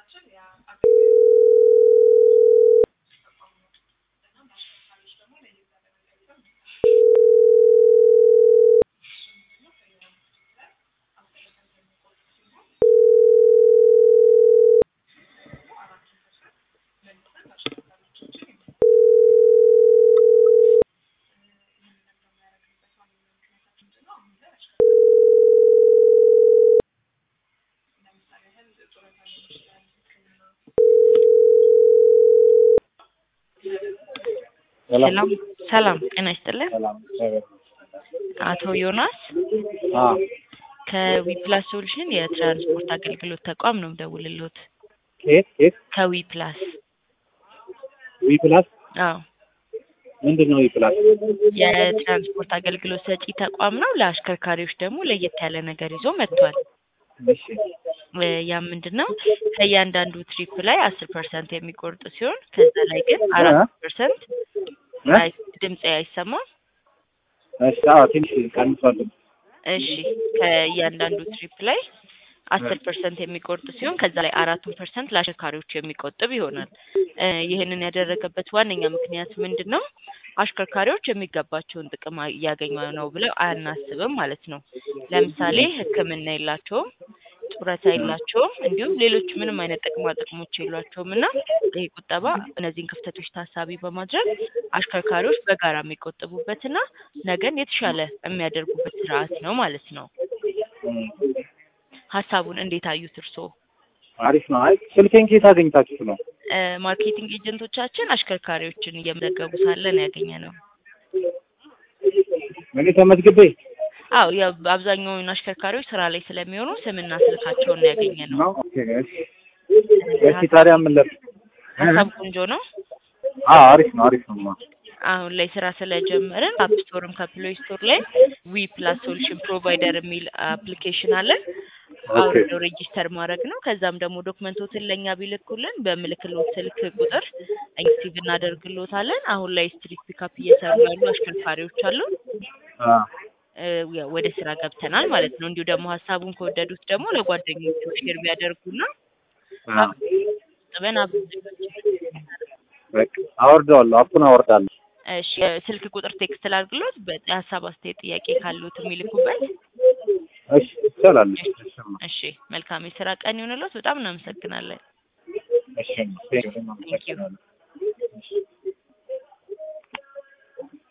ሰላም ሰላም ጤና ይስጥልን። ሰላም አቶ ዮናስ አዎ ከዊፕላስ ሶሉሽን የትራንስፖርት አገልግሎት ተቋም ነው የምደውልልዎት። ከየት ከየት ከዊፕላስ ዊ ፕላስ አዎ ምንድን ነው ዊ ፕላስ? የትራንስፖርት አገልግሎት ሰጪ ተቋም ነው። ለአሽከርካሪዎች ደግሞ ለየት ያለ ነገር ይዞ መጥቷል። እሺ እ ያ ምንድን ነው ከእያንዳንዱ ትሪፕ ላይ አስር ፐርሰንት የሚቆርጥ ሲሆን ከዛ ላይ ግን አራት ፐርሰንት እ? ድምፅ አይሰማም። እሺ አዎ ትንሽ ቀንሷል። እሺ ከእያንዳንዱ ትሪፕ ላይ አስር ፐርሰንት የሚቆርጥ ሲሆን ከዛ ላይ አራቱን ፐርሰንት ለአሽከርካሪዎች የሚቆጥብ ይሆናል። እ ይህንን ያደረገበት ዋነኛ ምክንያት ምንድን ነው? አሽከርካሪዎች የሚገባቸውን ጥቅም አ- እያገኙ ነው ብለው አናስብም ማለት ነው። ለምሳሌ ሕክምና የላቸውም፣ ጡረታ የላቸውም፣ እንዲሁም ሌሎች ምንም አይነት ጥቅማ ጥቅሞች የሏቸውም እና ይህ ቁጠባ እነዚህን ክፍተቶች ታሳቢ በማድረግ አሽከርካሪዎች በጋራ የሚቆጥቡበትና ነገን የተሻለ የሚያደርጉበት ስርዓት ነው ማለት ነው። እም፣ ሀሳቡን እንዴት አዩት እርስዎ? አሪፍ ነው። አይ ስልኬን ከየት አገኝታችሁ ነው? እ ማርኬቲንግ ኤጀንቶቻችን አሽከርካሪዎችን እየመዘገቡ ሳለን ያገኘ ነው። እኔ ተመዝግቤ አዎ ያው አብዛኛውን አሽከርካሪዎች ስራ ላይ ስለሚሆኑ ስምና ስልካቸውን ነው ያገኘ ነው። ነው። ኦኬ እሺ እሺ ታዲያ ምን ለ ሀሳብ ቆንጆ ነው። አዎ አሪፍ ነው አሪፍ ነው። አሁን ላይ ስራ ስለጀመርን አፕ ስቶርም ከፕሌይ ስቶር ላይ ዊ ፕላስ ሶሉሽን ፕሮቫይደር የሚል አፕሊኬሽን አለን። አውርደው ሬጂስተር ማድረግ ነው። ከዛም ደግሞ ዶክመንቶትን ለእኛ ቢልኩልን በምልክሎት ስልክ ቁጥር አክቲቭ እናደርግሎታለን። አሁን ላይ ስትሪት ፒካፕ እየሰሩ ያሉ አሽከርካሪዎች አሉ። አዎ እ ያው ወደ ስራ ገብተናል ማለት ነው። እንዲሁ ደግሞ ሀሳቡን ከወደዱት ደግሞ ለጓደኞቹ ሼር ቢያደርጉና አዎ ጥበን አብ በቃ አወርደዋለሁ። አፑን አወርዳለሁ። እሺ ስልክ ቁጥር ቴክስት ላድርግሎት በሀሳብ አስተያየት ጥያቄ ካሉት የሚልኩበት። እሺ ይቻላል። እሺ እሺ መልካም የስራ ቀን ይሆንልዎት። በጣም እናመሰግናለን። እሺ ቴንክ ዩ